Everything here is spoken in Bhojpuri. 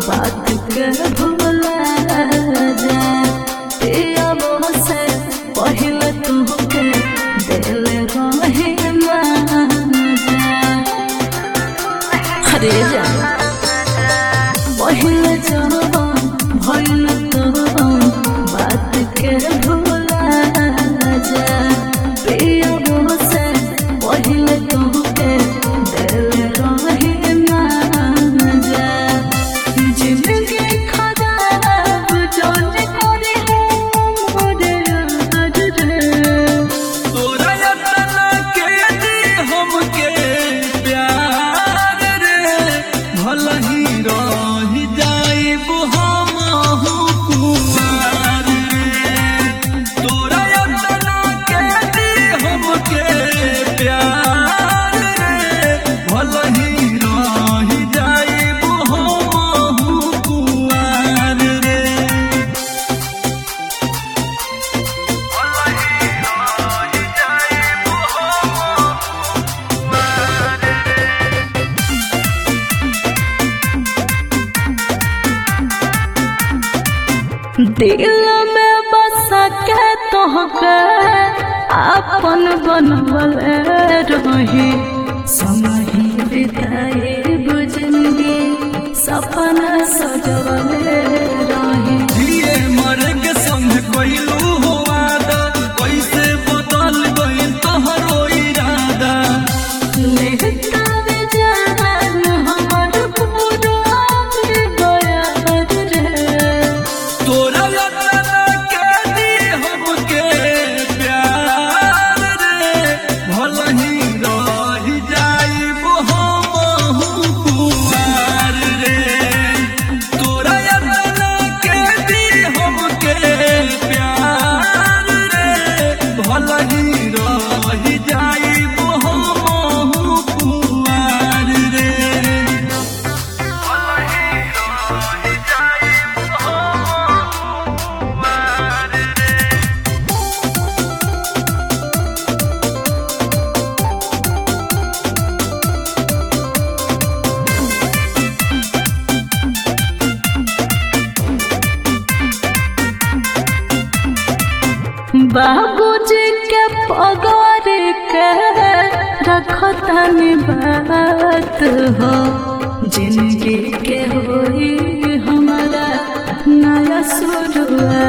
बात के भूला जा पियब से पहले तुहके दिल रहे माजा अरे जा पहले जवान भइल तो बात के भूला जा पियब से पहले तुहके दिल रहे माजा जिंदगी खराब जोन करे मोरे यार रे तोरा यतना के दी हमके प्यार रे भल ही रही जाइब हमहु कुमार रे तोरा यतना के दी हमके प्यार रे भल ही रही जाइब हमहु कुमार रे दिल में बस के तोहके अपन बनवल रही समही बिताए बुझनगी सपना सजवल रही जिए मरे के संग कोइलू हो वादा कैसे बदल गइल तोहरो इरादा लेहता बेजान हमर पूरा गया रे तोरा यतना के दी हमके प्यार रे भल ही रही जाइब हमहु कुमार रे तोरा यतना के दी हमके प्यार रे भल ही रही जाइब हमहु कुमार रे बाबूजी के पगार के रखतनी बात हो जिंदगी के होई हमारा नया शुरुआत